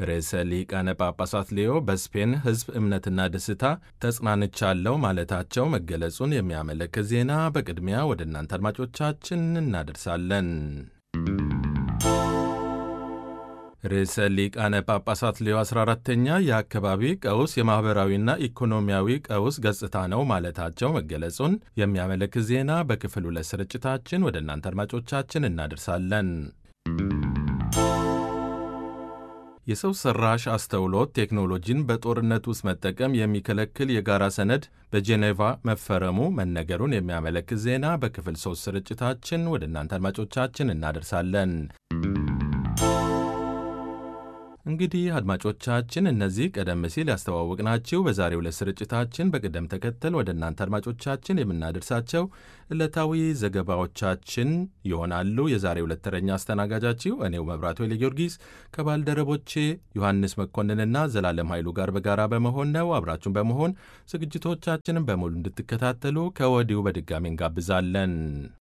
ርዕሰ ሊቃነ ጳጳሳት ሌዮ በስፔን ሕዝብ እምነትና ደስታ ተጽናንቻለሁ ማለታቸው መገለጹን የሚያመለክት ዜና በቅድሚያ ወደ እናንተ አድማጮቻችን እናደርሳለን። ርዕሰ ሊቃነ ጳጳሳት ሌዮ 14ተኛ የአካባቢ ቀውስ የማኅበራዊና ኢኮኖሚያዊ ቀውስ ገጽታ ነው ማለታቸው መገለጹን የሚያመለክት ዜና በክፍል ሁለት ስርጭታችን ወደ እናንተ አድማጮቻችን እናደርሳለን። የሰው ሰራሽ አስተውሎት ቴክኖሎጂን በጦርነት ውስጥ መጠቀም የሚከለክል የጋራ ሰነድ በጄኔቫ መፈረሙ መነገሩን የሚያመለክት ዜና በክፍል ሶስት ስርጭታችን ወደ እናንተ አድማጮቻችን እናደርሳለን። እንግዲህ አድማጮቻችን እነዚህ ቀደም ሲል ያስተዋወቅናችሁ በዛሬው ዕለት ስርጭታችን በቅደም ተከተል ወደ እናንተ አድማጮቻችን የምናደርሳቸው ዕለታዊ ዘገባዎቻችን ይሆናሉ። የዛሬው ዕለት ተረኛ አስተናጋጃችሁ እኔው መብራቱ ኃይለ ጊዮርጊስ ከባልደረቦቼ ዮሐንስ መኮንንና ዘላለም ኃይሉ ጋር በጋራ በመሆን ነው። አብራችሁን በመሆን ዝግጅቶቻችንን በሙሉ እንድትከታተሉ ከወዲሁ በድጋሚ እንጋብዛለን።